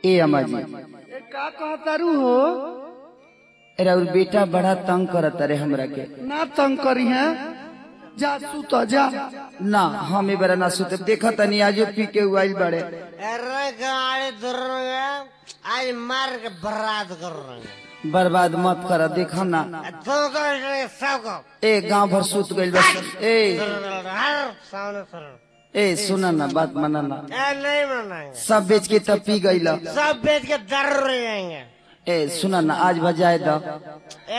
ए अम्मा जी ए का कहतारू हो अरे और बेटा बड़ा तंग करत रे हमरा के ना तंग करी है जा सुत जा ना हम ए बरा ना सुते देखा तनी आजो पी के उइल बड़े अरे गाड़ी दुर्गा आज मार के बर्बाद कर रहे हैं बर्बाद मत कर देखा ना तुमको इसलिए सबको ए गांव भर सुत गइल बस ए हर सामने सर ए सुना ना बात माना ना ए नहीं मनाएंगे सब बेच के तब पी गइल सब बेच के दर जाएंगे ए सुना ना आज बजाए द ए,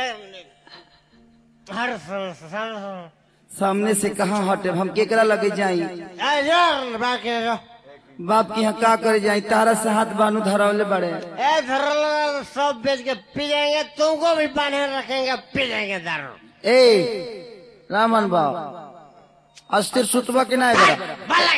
हर सामने सामने सामने सामने से कहाँ हटे हम केकरा लगे जाई ए, यार बाकी जो बाप के यहाँ का करे जाई तारा से हाथ बानू धरावले बड़े ए धरल सब बेच के पी जाएंगे तुमको भी पानी रखेंगे पी जाएंगे दारू ए रामन बाब अस्थिर सुतबा के ना बड़ा भला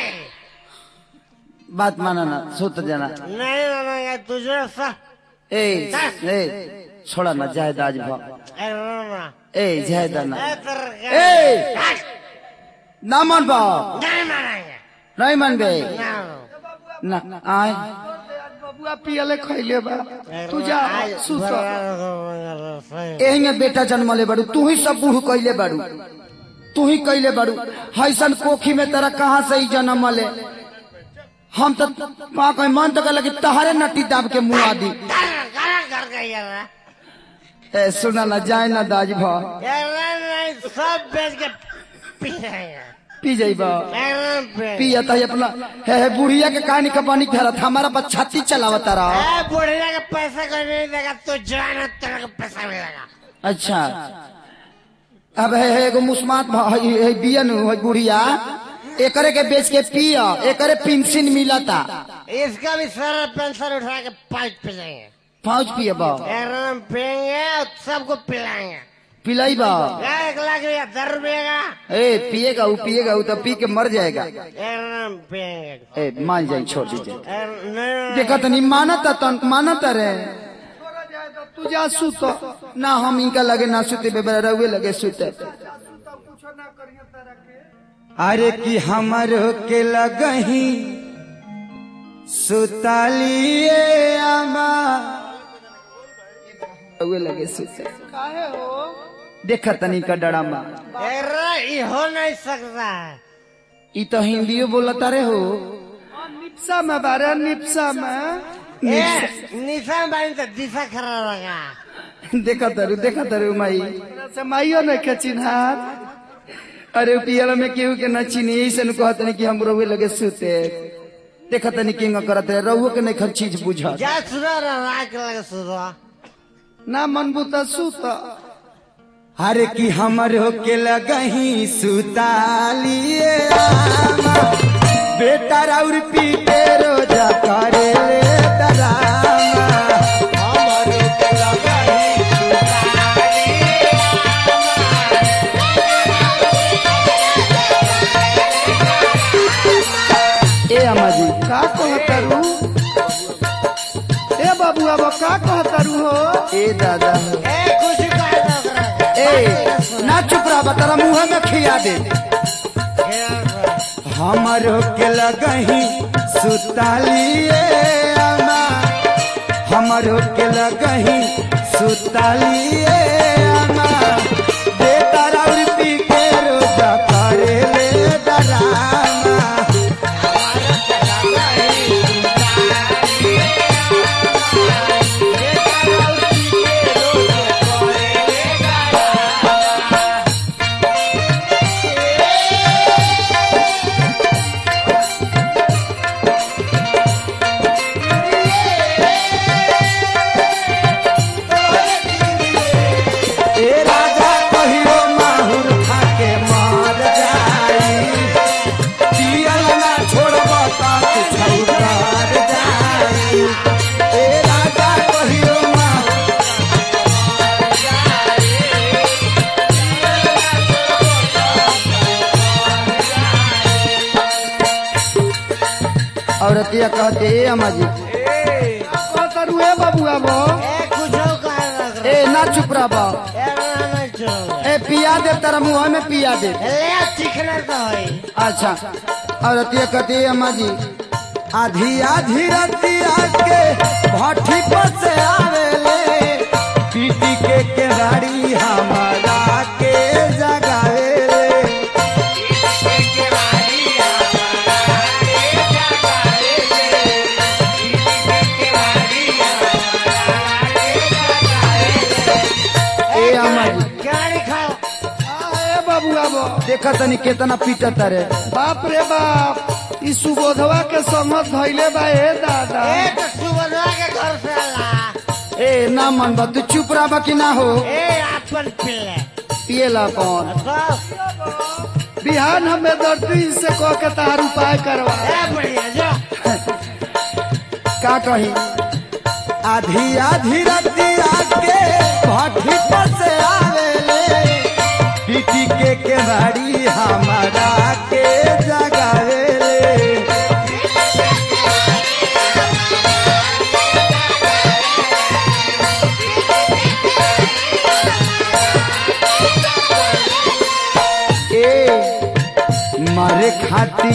बात माना ना सुत जाना नहीं मानेंगे तुझे सा ए ए छोड़ा ना जायद आज भा ए रोना ए जायद ना ए तेरे ए हट, ना मन बाप नहीं मानेंगे नहीं मन बे ना ना आए बबुआ पियले खैले बा तू जा सुत एही में बेटा जन्मले बाड़ू तू ही सब बूढ़ कैले बाड़ू तू ही कैले बाड़ू हैसन कोखी में तेरा कहाँ से ही जन्म ले हम तो पा कोई मन तो लगे तहारे नटी दाब के मुँह आदि गाना कर गई यार ए सुना ना जाए ना दाज भा यार नहीं सब बेच के पी जाएंगे पी जाइबा एकदम पे पिया तही अपना हे हे बुढ़िया के कहानी का पानी फेरत हमारा बस छाती चलावता रहा ए बुढ़िया का पैसा कोई नहीं देगा तू जवान है तेरे को पैसा मिलेगा अच्छा अब है है एगो मुस्मात भा- है है बियन है बुढ़िया एकरे के बेच के पिया एकरे पेंशन मिलता इसका भी सारा पेंशन उठा के पाइप पी जाएंगे फौज पिए बा एकदम पियेंगे और सबको पिलाएंगे पिलाई बा एक लाख रुपया दर रुपये का ए पिएगा वो पिएगा वो तो पी के मर जाएगा एकदम पियेंगे ए मान जाए छोड़ दीजिए ए, नहीं देखा तनी मानता तन मानता रे तू जा सुत ना हम इनका लगे ना सुते बेबरा रहुए लगे सुते अरे कि हमरो के लगही सुतालिए आमा रहुए लगे सुते काहे हो देखा तनी का डरामा अरे ये हो नहीं सकता है ई तो हिंदियो बोलता रे हो निप्सा में बारे निप्सा में ए, निशान बाइन तो दिशा खराब लगा देखा तरु देखा तरु माई से माइयो नहीं के चिन्हार अरे पियल में केहू के न चीनी ऐसे न कहत नहीं कि हम रहुए लगे सुते देखा तनी किंग करत रहे रहुए के नहीं खर चीज बुझा जा सुनो ना रात लगे सुनो ना मनबू त सुत अरे कि हमर के लगही सुतालिए आमा बेटा राउर पीटे रोजा करे ले डरामा हमर के लगही ए अम्मा जी का कहतारू ए बाबुआ बा का कहतारू हो ए दादा ए कुछ कर दो ओकरा के। ए ना चुप रहा तेरा मुंह में खिया दे हमर के लगही सुतालिए अम्मा हमर के लगही सुतालिए अम्मा बेटा राउर पी के रोजा करे ले डरामा ए राजा कहियो माहुर खाके मार जाई पियल ना छोड़ब त छौकार जाई ए राजा कहियो माहुर औरतिया कहते ए अम्मा जी कहतारू ए बाबुआ बो ए कुछ कर दो ओकरा ए ना चुप रहा बा के। ए ना ना चलो ए पिया दे तेरा मुंह में पिया दे ले चिकना तो है अच्छा औरतिया कहते ए अम्मा जी आधी आधी रतिया के देखा तनी केतना पीटत रे बाप रे बाप ई सुबोधवा के संगत धैले बा ए दादा ए तो सुबह के घर से ला ए ना मन बा तू चुप रहा कि ना हो ए अपन पिल्ले पिएला कौन तो बिहान हमें दर्दी से कह के तार उपाय करवा ए बढ़िया जो का कही आधी आधी रतिया के भट्टी पर से आवेले पीटी के केवाड़ी हमारा के जगावेले ए मारे खाती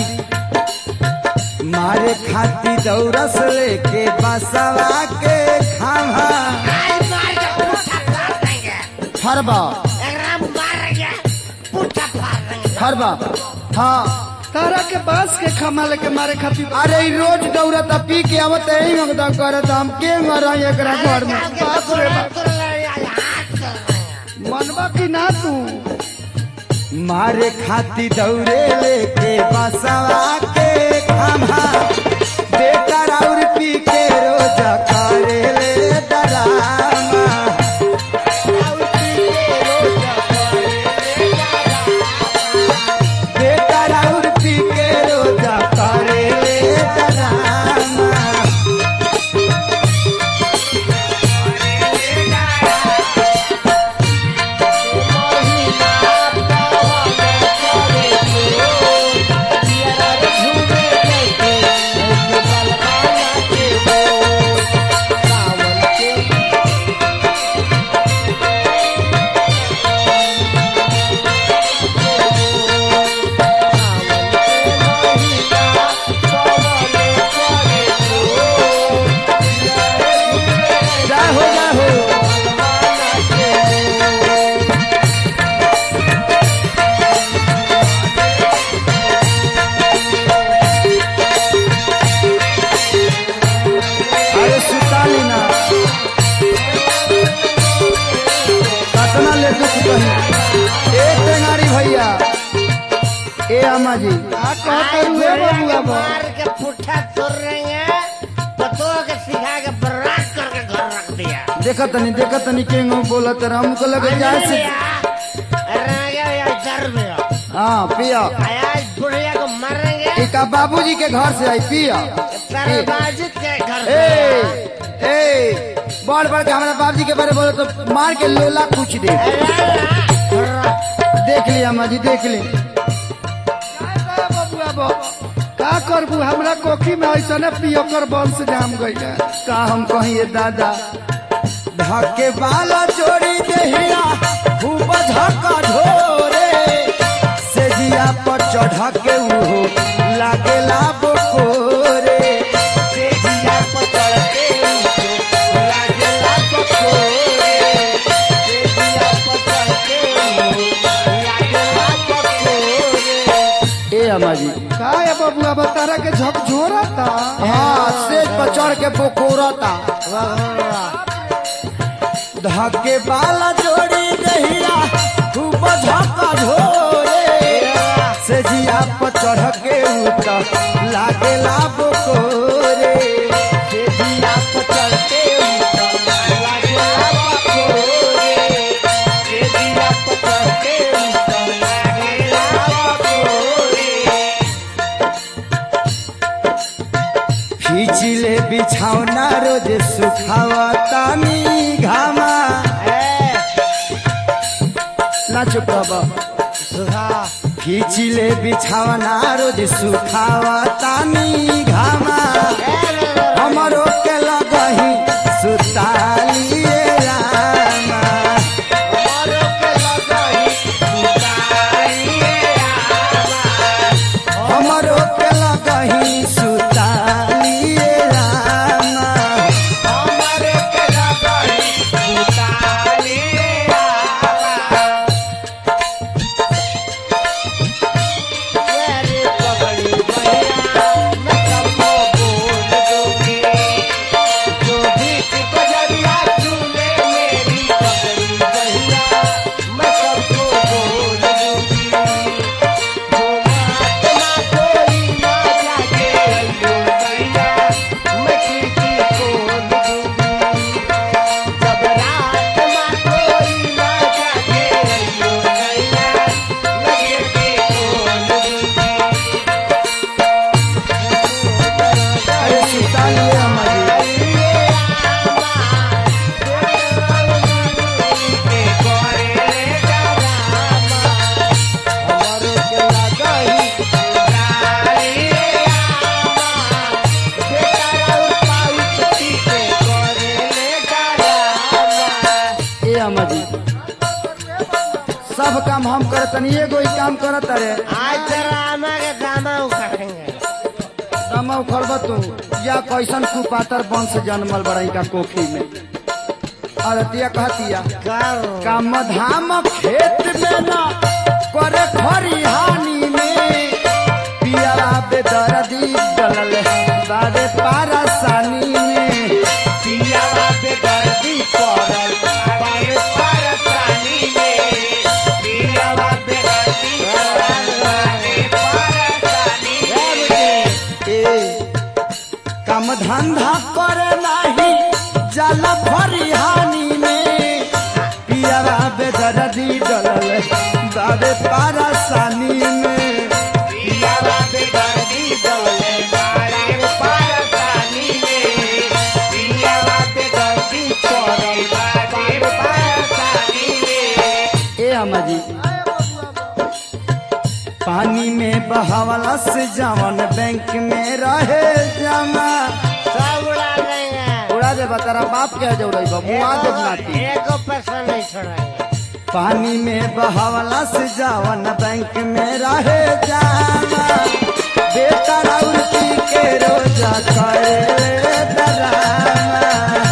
मारे खाती दौरस लेके बसवा के खावा आज मार के पुट्ठा फाड़ देंगे फरबा एकरा मारेंगे पुट्ठा फाड़ देंगे फरबा हाँ तारा के बांस के खमाले के मारे खातिर अरे ई रोज दौड़त पी के आवत यही मगदा करत हम के मरा एकरा घर में बाप रे बाप। हाथ कर देंगे मनवा की ना तू मारे खाती दौड़े लेके बसवा के खावा बेकार और पी के रोज करे ले डरामा बेकार और पी के रोज करे ले डरामा जय हो जय हो अरे सुताली ना कतना ले दुख कही ए टेंगारी भैया ए अम्मा जी आ कहते हुए बबुआ बा मार के पुट्ठा तोड़ रहे पतो के सिखा के बर्बाद करके घर रख दिया देखत तनी देखत तनी के बोलत रहा हमको लगे जाए से हाँ पिया आज बुढ़िया को मारेंगे एक बाबूजी के घर से आई पिया तरबाजी के घर ए से ए बड़ बड़ के हमारा बाबूजी के बारे में बोले तो मार के लोला कुछ दे देख लिया अम्मा जी देख ली का बबुआ बा का करबू हमरा कोखी में ऐसा पियोकर बंश जाम गई का हम कहिए दादा धके बाला जोड़ी देहिया खूब धक्का ढोरे से जिया पर चढ़ के उहो लागेला बोकोरे से जिया पर चढ़ के उहो लागेला बोकोरे से जिया पर चढ़ के उहो लागेला बोकोरे ए अम्मा जी का है बबुआ बा तारा के झकझोरता हाँ सेज पर चढ़ के बोकोरता धके बाला जोड़ी दहिया खूब धक्का ढोरे से जिया पर चढ़ के उतर लागेला बोकोरे से जिया पर चढ़ के उतर लागेला बोकोरे से जिया पर चढ़ के उतर लागेला बोकोरे खींचिले बिछौना रोज सुखावतानी घामा ना चुप बाबा खींचिले बिछौना रोज सुखावतानी घामा हमरो के लगही सुतालिए रामा हमरो के लगही सुतालिए रामा सब काम हम करतनी एगो ही काम करत रे आज तेरा आमा के दामा उखाड़ेंगे दमा उखड़ब तू या कैसन कुपातर वंश जन्मल बड़ई का कोखी में अरतिया कहतिया कर काम धाम खेत में न करे खरिहानी में पिया बेदर्दी डलल बारे पारसानी में पिया बेदर्दी पड़ल बारे पारसानी में पिया बेदर्दी पड़ल बारे पारसानी में ए काम धंधा करे नाही जल फरिहानी में पियरा बेदर्दी डलल बाबे पारसानी में पियरा बेदर्दी डलल बाबे पारसानी में पियरा बेदर्दी पड़ल बाबे पारसानी में ए अम्मा जी पानी में बहावला से जवन बैंक में रहे जमा सब उड़ा देंगे उड़ा दे तेरा बाप के जो रही मुआ दे नाती एको पैसा नहीं छोड़ेंगे पानी में बहावला से जवन बैंक में रहे जमा बेटा राउर पी के रोजा करे डरामा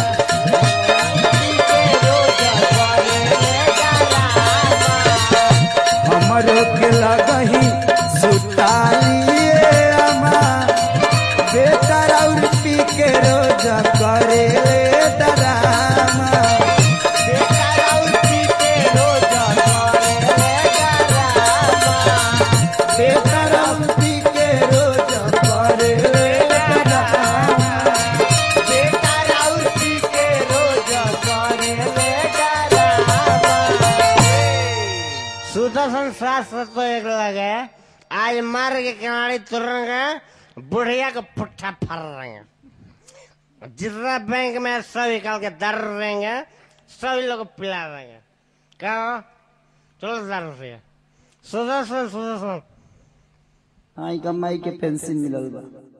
हमरो के लगही सुतालिए अमा बेटा राउर पी के रोजा करे डरामा बेटा राउर पी के रोजा करे डरामा बेटा राउर पी के रोजा करे डरामा बेटा राउर पी के रोजा करे डरामा सुदर्शन शास्त्र तो एक लगे आज मार के किनारे तुरेंगे बुढ़िया को पुट्ठा फर रहेंगे जितना बैंक में सब निकाल के दर देंगे सभी लोग को पिला देंगे क्या हो? चलो दर से सुदर्शन सुदर्शन आई कमाई के पेंशन मिलल बा